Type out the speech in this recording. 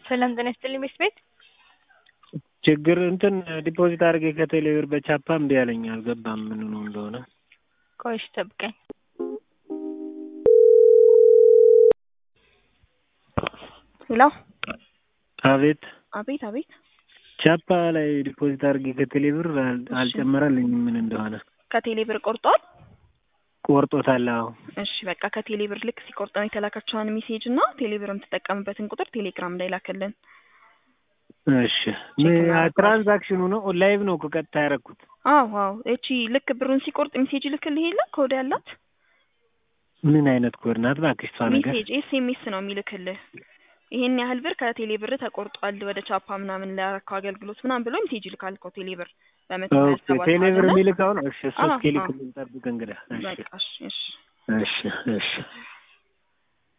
ሰላም ጤና ይስጥልኝ ቤት ቤት ችግር እንትን ዲፖዚት አድርጌ ከቴሌ ብር በቻፓ እምቢ አለኝ። አልገባም ምን ነው እንደሆነ። ቆይ እሺ ጠብቀኝ። ሄሎ አቤት አቤት አቤት ቻፓ ላይ ዲፖዚት አድርጌ ከቴሌ ብር አል- አልጨመረልኝም ምን እንደሆነ። ከቴሌ ብር ቆርጧል። ቆርጦታል። አዎ እሺ በቃ ከቴሌ ብር ልክ ሲቆርጥ ነው የተላከችውን ሜሴጅ እና ቴሌ ብር የምትጠቀምበትን ቁጥር ቴሌግራም ላይ ላከልን። እሺ ትራንዛክሽኑ ነው ላይቭ ነው እኮ ቀጥታ ያደረኩት። አዎ አዎ እቺ ልክ ብሩን ሲቆርጥ ሜሴጅ ልክልህ የለ ኮድ ያላት ምን አይነት ኮድ ናት እባክሽ? እሷ ነገር ሜሴጅ ኤስኤምኤስ ነው የሚልክልህ። ይሄን ያህል ብር ከቴሌ ብር ተቆርጧል ወደ ቻፓ ምናምን ላረከው አገልግሎት ምናምን ብሎ ሜሴጅ ይልካል እኮ ቴሌ ብር በመቶ ሀያ ኦኬ ሰባት ቴሌ ብር ማለት ነው። የሚልከው ነው። እሺ እሱ አዎ፣ እስኪልክ አዎ። ልንጠብቅ እንግዲህ። እሺ በቃ እሺ እሺ እሺ እሺ